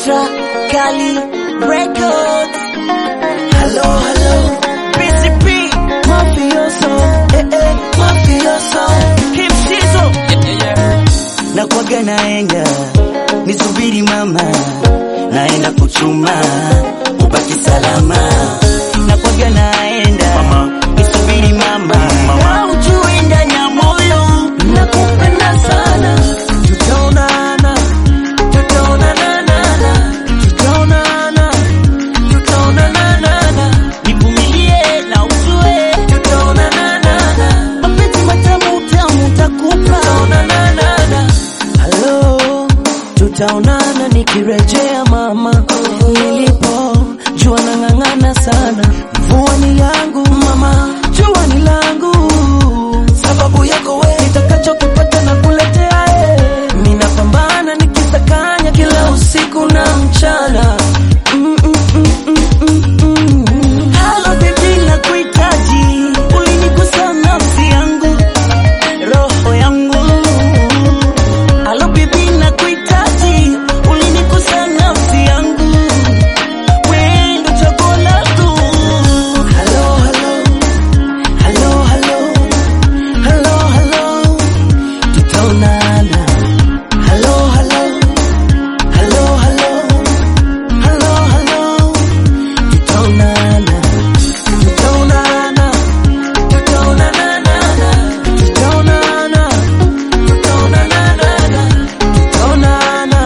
Ultra Kali Records. Hello, hello. PCP. Mafioso. Eh, eh. Mafioso. Hip Sizzle. Na kwaga naenda. Nisubiri mama. Naenda kuchuma. Ubaki salama. Na kwaga naenda. Nisubiri mama. Na ujue ndani ya moyo. Nakupenda sana. Tutaonana. Tutaonana. Tutaonana. Tutaonana. Nivumilie na ujue. Tutaonana. Mapenzi matamu tamu takupa. Tutaonana. Hello, tutaonana nikirejea mama. Nilipo jua nang'ang'ana sana, mvua ni yangu mama, jua ni langu, sababu yako we, nitakachokipata na kuletea eh. Ninapambana nikisakanya kila usiku na mchana mm, mm, mm, mm, mm, mm. Halo baby, nakuhitaji, ulinigusa nafsi yangu, roho yangu Halo bibi nakuhitaji, ulinigusa nafsi yangu, wewe ndo chaguo langu. Halo halo, halo halo, halo halo, tutaonana. Halo halo, halo halo, halo halo, tutaonana. Tutaonana, tutaonana, tutaonana, tutaonana, tutaonana,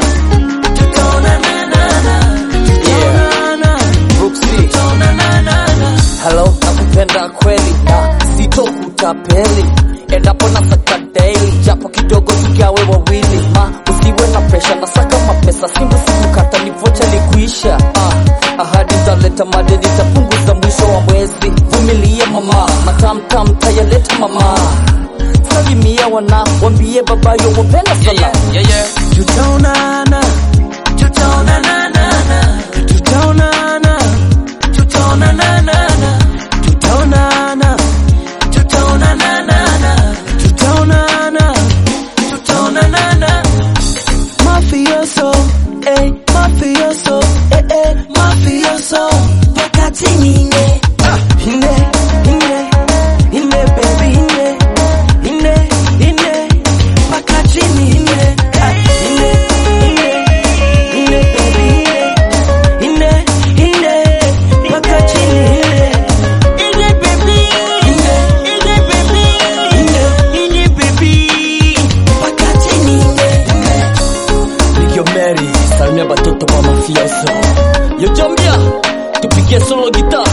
tutaonana, tutaonana, tutaonana. Halo, nakupenda kweli na sitokutapeli endapo na saka daily, japo kidogo tugawe wawili, ma usiwe na presha na saka mapesa, simba sikukata ni vocha likuisha. Ah, ahadi zaleta madeni tapunguza mwisho wa mwezi, vumilia mama, matamtam tayaleta mama, salimia wana wambie babayo wapenda sana Tutaonana, tutaonana, tutaonana, tutaonana, tutaonana, tutaonana, tutaonana, tutaonana. Mafioso, eh, mafioso, eh, eh, mafioso. Wakati nine, ine, ine, ine, baby, ine, ine, ine. Wakati nine, ah, ine, ine, ine, baby, ine, ine, ine. Wakati nine, ine, baby, ine, ine, baby, ine, ine, baby. Wakati nine, ine. Yo Mary, salimia batoto kwa mafioso. Yo Jambia, tupigie solo gitaa.